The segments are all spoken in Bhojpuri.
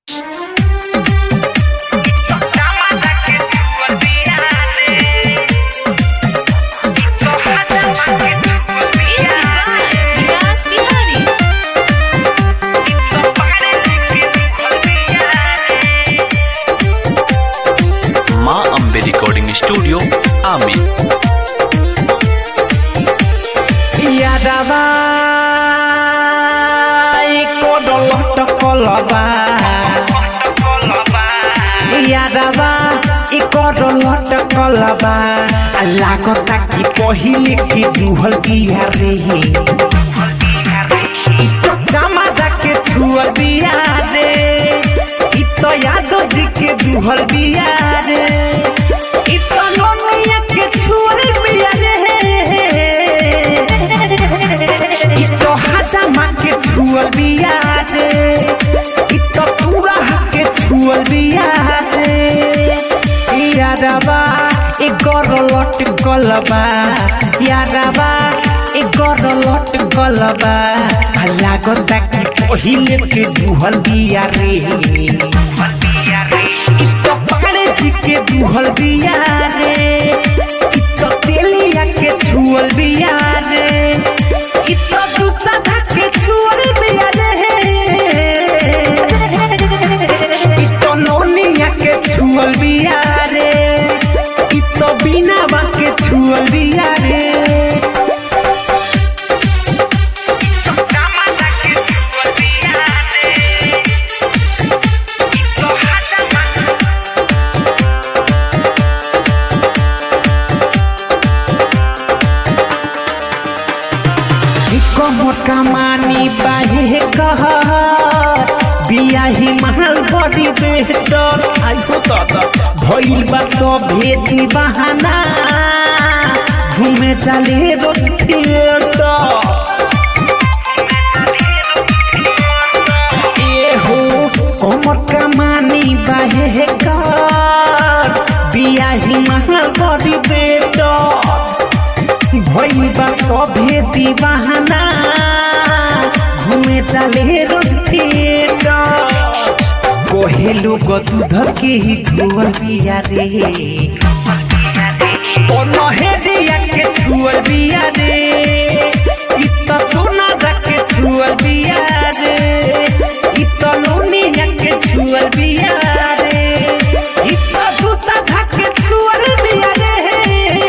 माँ अम्बे रिकॉर्डिंग स्टूडियो आमी यादवा कोडलट कलबा यादवा इ कोडलट कलबा लागता कि पहिले कि दुहल बिया रे इ तो जमादा के छुअल बिया रे इ तो यादव जी के दुहल बिया रे इ तो नोनिया के छुअल बिया रे इ तो हजामा के छुअल बिया रे इ तो पूरा के छुअल बिया रे यादवा ए गरलट गलबा यादवा ए गरलट गलबा लागता कि पहिले के दुहल बिया रे इ तो पारे जी के दुहल बिया रे इ तो तेलिया के छुअल बिया रे इ तो दूसरा के छुअल बिया रे इ तो नोनिया के छुअल बिया रे इ तो बिना बा के छुअल बिया रे कमर कमानी बाहे कह बियाही महल बड़ी बेहतर आइहो दादा भइल बा सभे दीवाना घूमे चले रोज थिएटर ए हो कमर कमानी बाहे कर बियाही महल बड़ी बेहतर भइल बा सभे दीवाना घूमे चले रोज थिएटर कोहे लोग दूध के ही धुअल बिया रे ओ नहेरिया के छुअल बिया रे इ त सोना के छुअल बिया रे इ त लोनिया के छुअल बिया रे इ त दूसरा के छुअल बिया रे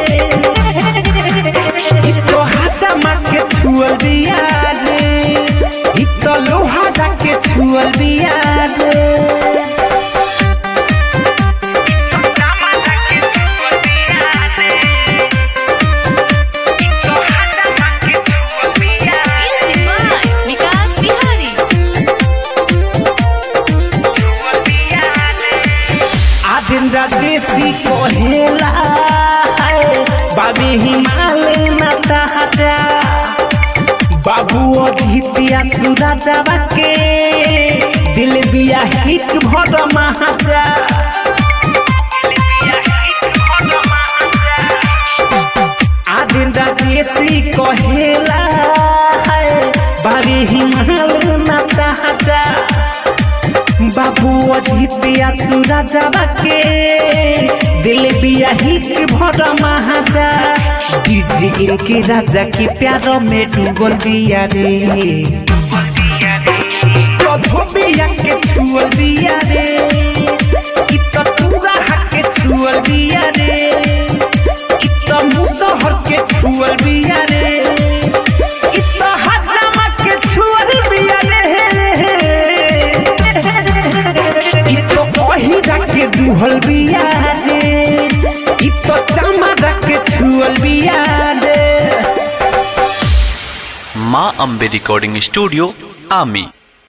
इ तो हाथमा के छुअल बिया रे इ तो लोहा के छुअल बिया रे विकास बिहारी आदिन राजेशी कहेला बाबी हिमालय माता हटा बाबू अधितिया सुरा जावा के दिल बिया हिक भर महाजा आदिन राजेशी कहेला बाबी हिमालय माता हटा बाबू अजितिया सूरा जावा के दिल बिया ही के भर महाजा डीजे इनके राजा के प्यार में डूबल दिया रे कधो बिया के छुअल दिया रे इ त तूरा के छुअल दिया रे इ त मुसहर के छुअल दिया रे इ त हजामा के छुअल दिया रे इ तो पहिरा के दुहल बिया रे इ तो चमड़ा के छुअल बिया रे माँ अम्बे रिकॉर्डिंग स्टूडियो आमी